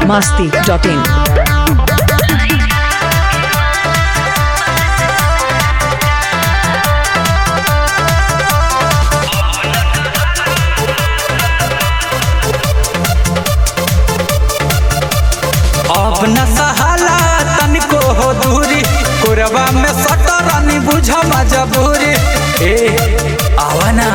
masti.in. अब न सहाला तनिको हो दूरी कोरबा में सटरानी बुझ मजबूरी ए आवा ना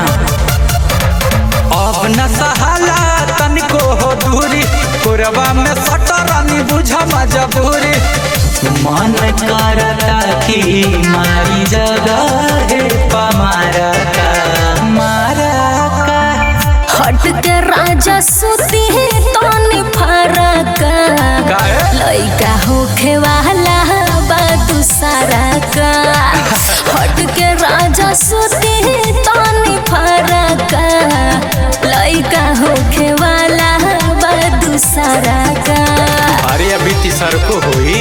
अब न सहाला तनिको हो दूरी कोरबा में सटरानी बुझ मजबूरी मन करता कि मारी जगह है पमारा का मारा का हट के राजा सुती है तनी फरक काहे? लइका होखे वाला बा दूसरा का हट के राजा सुती है तनी फरक लइका होखे वाला बा दूसरा का अरे अभी तीसर को हुई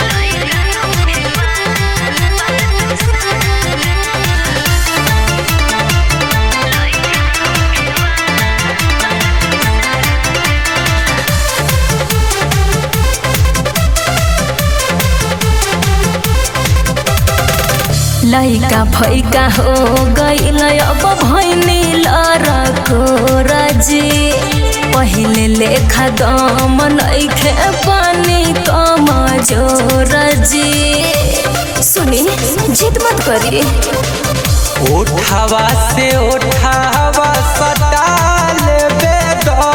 लइका फैका हो गईल अब भैनी लरको रजी पहिले लेखा दम नइखे पानी कम जोर जी सुनी जिद मत करी उठावा से उठावा सटा लेबे दो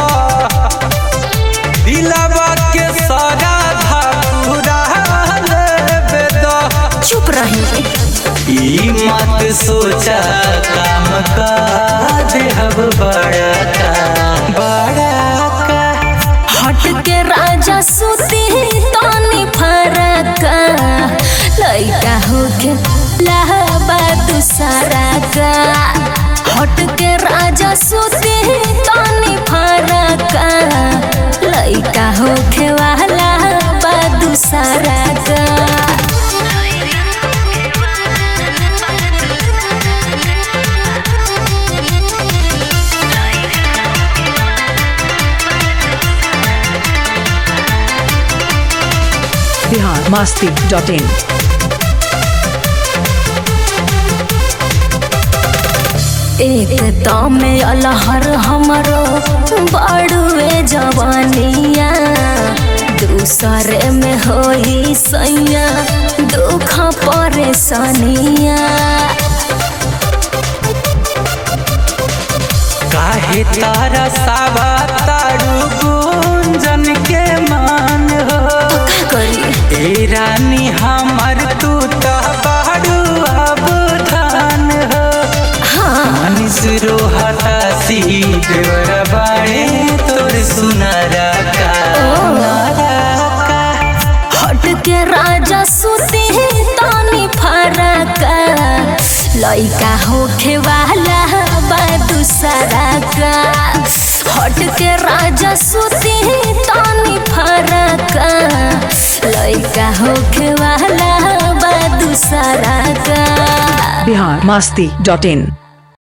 दिलवा के सारा धकुरा लेबे दो चुप रही ई मत सोचा काम का देहब बड़ा का बड़ा का हट के राजा सुती तनी फरक लइका होके लहबा दूसरा का हट के राजा सुती तनी फरक लइका होके वाला बा दूसरा का Bihar masti.in. एक तमे अलहर हमरो बड़ुए जवानिया दूसरे में होई सैया दुख परेशानिया काहे तारा सावा तारू गुंजन के मान हो का करी ए रानी हमर तू तो बाड़ू अब धान हो हाँ मनीष रोहता सी देवर बाड़े तोर सुनारा का नारा का हट के राजा सुती तानी फरक लइका होखे वाला बा दूसरा का हट के राजा सुती तानी फरक लइका होखे वाला बा दूसरा का Bihar masti.in.